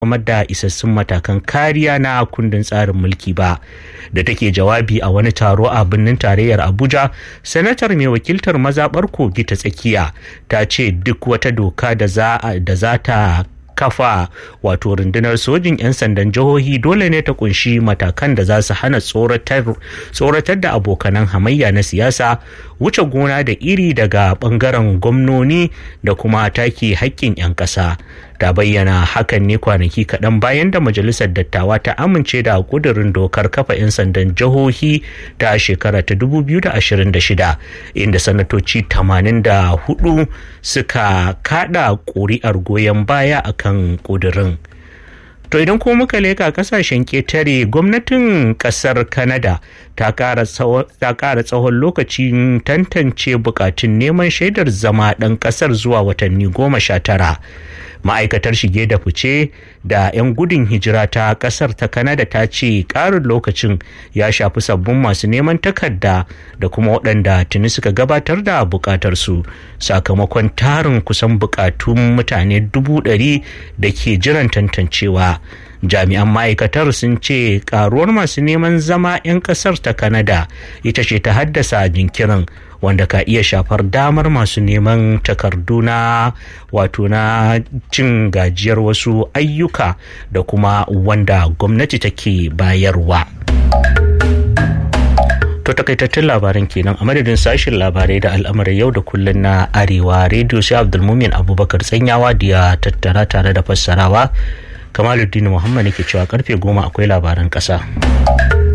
samar da isassun matakan kariya na kundin tsarin mulki ba da take jawabi a wani taro a birnin tarayyar abuja sanatar mai wakiltar mazaɓar kogi ta tsakiya ta ce duk wata doka da za ta kafa wato rundunar sojin 'yan sandan jihohi dole ne ta kunshi matakan da za su hana tsoratar da abokanan hamayya na siyasa wuce gona da iri daga bangaren gwamnoni da kuma take haƙƙin 'yan ƙasa ta bayyana hakan ne kwanaki kaɗan bayan da majalisar dattawa ta amince da ƙudurin dokar kafa 'yan sandan jihohi ta shekara ta 2026 inda sanatoci 84 suka kada ƙuri'ar goyon baya akan ƙudurin. To idan kuma muka leka kasashen ketare gwamnatin kasar Canada ta ƙara tsawon lokacin tantance bukatun neman shaidar zama ɗan ƙasar zuwa watanni goma sha tara. Ma'aikatar shige da fice da 'yan gudun hijira ta ƙasar ta Canada ta ce ƙarin lokacin ya shafi sabbin masu neman takarda da kuma waɗanda tuni suka gabatar da bukatarsu sakamakon tarin kusan bukatun mutane dubu ɗari da ke jiran tantancewa. jami'an ma'aikatar sun ce karuwar masu neman zama 'yan kasar ta kanada ita ce ta haddasa jinkirin wanda ka iya shafar damar masu neman takardu na wato na cin gajiyar wasu ayyuka da kuma wanda gwamnati take bayarwa. To takaitattun labaran kenan a madadin sashen labarai da al'amuran yau da kullun na arewa rediyo sai abdulmumin abubakar tsanyawa da ya tattara tare da fassarawa kamaluddin muhammad ke cewa karfe goma akwai labaran ƙasa.